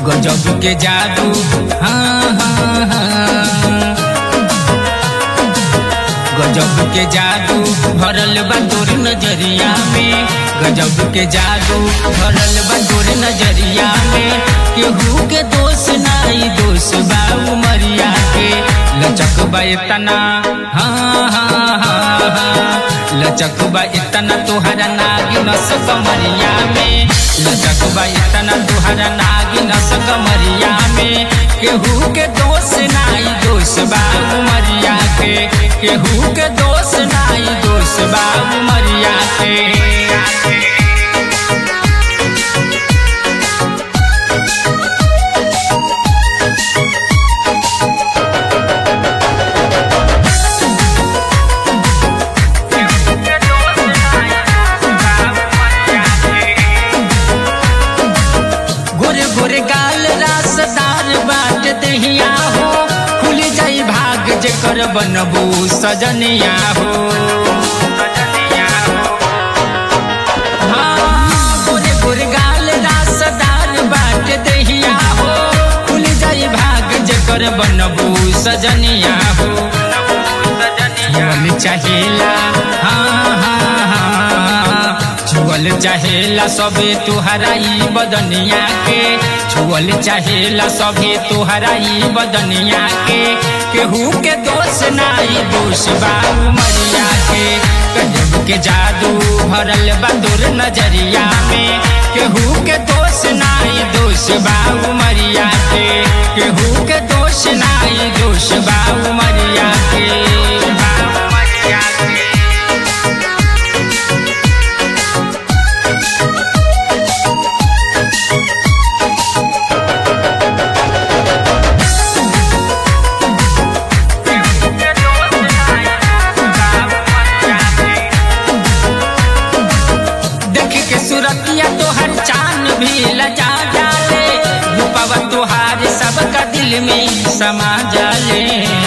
गजब के जादू हाँ हाँ हाँ गजब के जादू भरल बा तोर नजरिया में गजब के जादू भरल बा तोर नजरिया में केहू के दोष नाई दोष बा उमरिया के लचक बा इतना हाँ हाँ हाँ हाँ लचक बा इतना तोहरा नागिन स कमरिया में लचक बा इतना तोहरा नागिन स कमरिया में केहू के दोष नाई दोष बा उमरिया के केहू के दोष नाई दोष बा उमरिया के गोरे गोरे गाल रासदार बाट दहिया हो खुल जाई भाग जेकर बनबू सजनिया हो हाँ, गोरे गोरे गाल रासदार बाट दहिया हो खुल जाई भाग जेकर बनबू सजनिया हो छुअल चाहेला हाँ हाँ हाँ छुअल चाहेला सबे तुहरा ई बदनिया के छुअल चाहेला सबे तुहरा ई बदनिया के केहू के दोष नाई दोष बा उमरिया के गजब के जादू भरल बा तोर नजरिया में केहू के दोष नाई दोष बा उमरिया के केहू के दोष नाई दोष बा उमरिया के बा उमरिया के देख के सूरतिया तोहर चांद भी लजा जाले रूपवा तोहार सबका दिल में समा जाले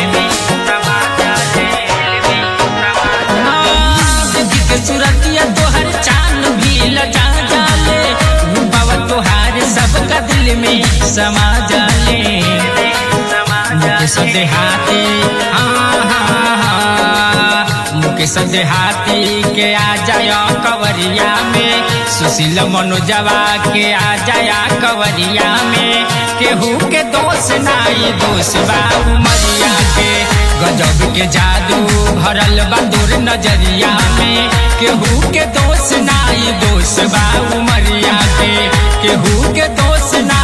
हाँ, देख के सूरतिया तोहर चांद भी लजा जाले रूपवा तोहार सबका दिल में समा जाले मुकेश देहाती हाँ हाँ हाँ मुकेश देहाती के आ जाया कवरिया में सुशील मनोजवा के आ जाया कवरिया में केहू के दोष नाई दोष बा उमरिया के गजब के जादू भरल बा दूर नजरिया में केहू के दोष नाई दोष बा उमरिया के केहू के दोष ना